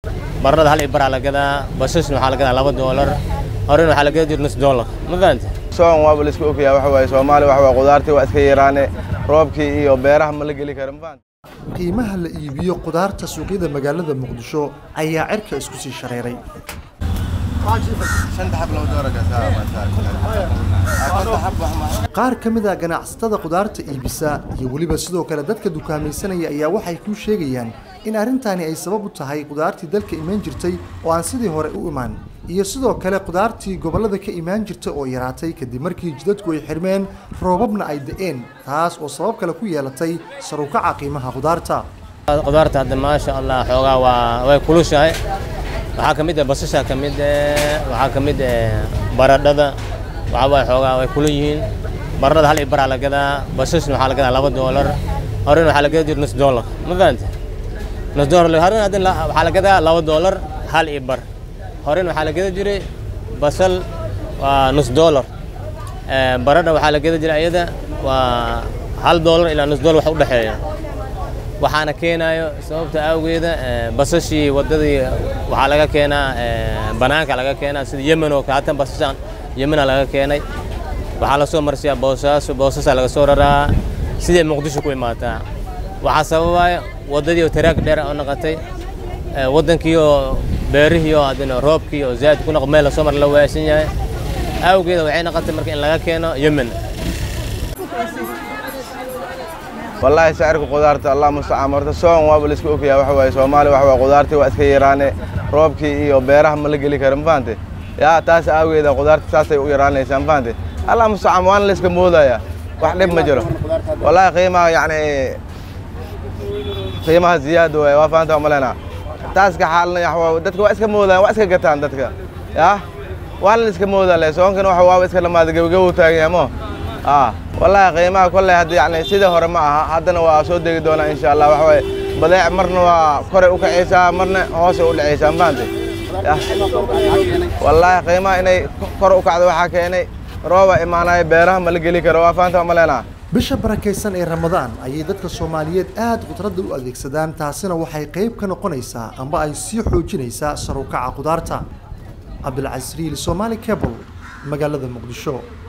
baradhada hal ibaraa la gadaa basasna waxaa la gadaa laba doolar horena waxaa la gada jir nus doolar ma fahante soon waaba la iska ogyahay waxa waaye soomaali waxa waaye qudaartii waa iska yaraane roobkii iyo beeraha ma la geli kara ma fahante qiimaha la iibiyo qudaarta suuqyada magaalada muqdisho ayaa cirka isku sii shareeray qaar ka mid a ganacsatada qudaarta iibisa iyo weliba sidoo kale dadka dukaamaysanaya ayaa waxay kuu sheegayaan in arrintani ay sabab u tahay qudaartii dalka imaan jirtay oo aan sidii hore u imaan iyo sidoo kale qudaartii gobollada ka imaan jirta oo yaraatay kadib markii jidadku ay xirmeen roobabna ay da'een taas oo sabab kale ku yeelatay sarukaca qiimaha qudaarta qudaarta hadda maasha allah xoogaa waa way kulushahay waxaa ka mid ah basasha ka mid eh, waxaa ka mid eh, baradhada waxaa waay xoogaa way kula yihiin baradhada hal ibaraa la gadaa basasna waxaa la gadaa laba doolar horena waxaa la gada jir nus doolar ma fahante nus doolar horena hadda la- waxaa la gadaa laba doolar hal ibar horena waxaa la gada jiray basal waa nus doolar Eh, baradha waxaa la gada jiray iyada waa hal doolar ilaa nus doolar wax u dhexeeya waxaana keenayo sababta awgeeda eh, basashii wadadii waxaa laga keenaa eh, banaanka laga keenaa sida yemen oo kale hatan basashan yemena laga keenay waxaa lasoo marsiyaa boosaaso boosaasaa laga soo raraa siday muqdisho ku imaataa waxaa sababaya wadadii oo taraag dheer oo noqotay eh, wadankii oo beerihii oo adina roobkii oo zaad ku noq meel lasoo mar la waaysan yahay awgeeda waxay noqotay marka in laga keeno yemen wallaahi sicirka qudaarta allah mustacaan horta soon waaba la iska ogyahay waxa waaye soomaali waxa waaye qudaartii waa iska yaraane roobkii iyo beeraha ma la geli kara ma fahante yaa taas aageeda qudaarta saasay u yaraanaysaa ma fahante allah mustacaan waana la iska moodaya wax dhib ma jiro wallaahi qiimaha yacni qiimaha ziyaada waaye waa fahanta malena taas ka xaalna yax waa dadka waa iska moodaan waa iska gataan dadka yaa waana la iska moodaa le soonkana waxa waaba iska dhamaada gebagabow taagan yahay mo ah wallaahi qiimaha kolley hadda yacni sidii hore ma aha haddana waa soo degi doonaa insha allah waxa waaye badeec marna waa koray u kacaysaa marna hoosay u dhacaysaa ma fahante Yah. wallaahi qiimaha inay kor u kacdo waxaa keenay rooba imaanaya beeraha ma la geli karo waa fahanta malena bisha barakaysan ee ramadaan ayay dadka soomaaliyeed aad khudradda u adeegsadaan taasina waxay qayb ka noqonaysaa amba ay sii xoojinaysaa sarukaca qudaarta cabdilcasiis riil somaali cable magaalada muqdisho